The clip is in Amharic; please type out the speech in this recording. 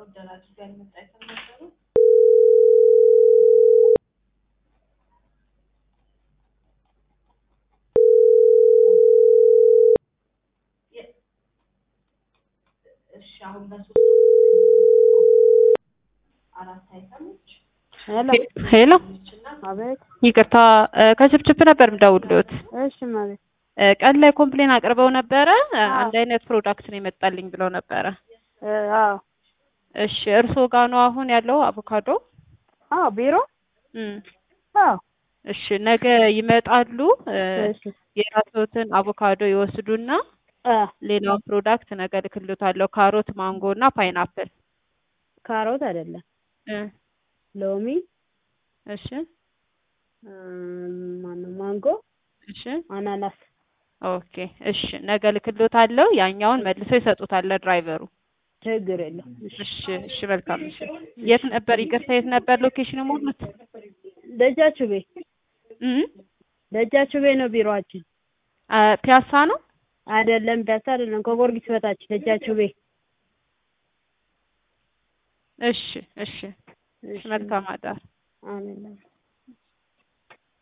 ኦርደር አድርጋ ያልመጣ አይተም ነበሩ። እሺ አሁን በሶስት አራት አይተሞች ሄሎ ሄሎ እና አቤት። ይቅርታ እ ከችፕችፕ ነበር የምደውልዎት። እሺ ማለት እ ቀን ላይ ኮምፕሌን አቅርበው ነበረ እ አዎ። አንድ አይነት ፕሮዳክት ነው የመጣልኝ ብለው ነበረ። እ አዎ እሺ እርስዎ ጋር ነው አሁን ያለው አቮካዶ? አዎ ቢሮ እም አዎ እሺ ነገ ይመጣሉ። እ እሺ የራስዎትን አቮካዶ ይወስዱና አ ሌላውን ፕሮዳክት ነገ እልክልዎታለሁ። ካሮት፣ ማንጎ እና ፓይናፕል ካሮት አይደለም እ ሎሚ እሺ እም፣ ማነው ማንጎ እሺ አናናስ ኦኬ እሺ ነገ እልክልዎታለሁ። ያኛውን መልሰው ይሰጡታል ለድራይቨሩ። ችግር የለም። እሺ እሺ እሺ መልካም እሺ። የት ነበር ይቅርታ፣ የት ነበር ሎኬሽን የሞሉት? ደጃችሁ ቤት እም ደጃችሁ ቤት ነው ቢሮአችን። አ ፒያሳ ነው። አይደለም ፒያሳ አይደለም ከጎርጊስ በታች ደጃችሁ ቤት። እሺ እሺ እሺ መልካም አዳር። አሜን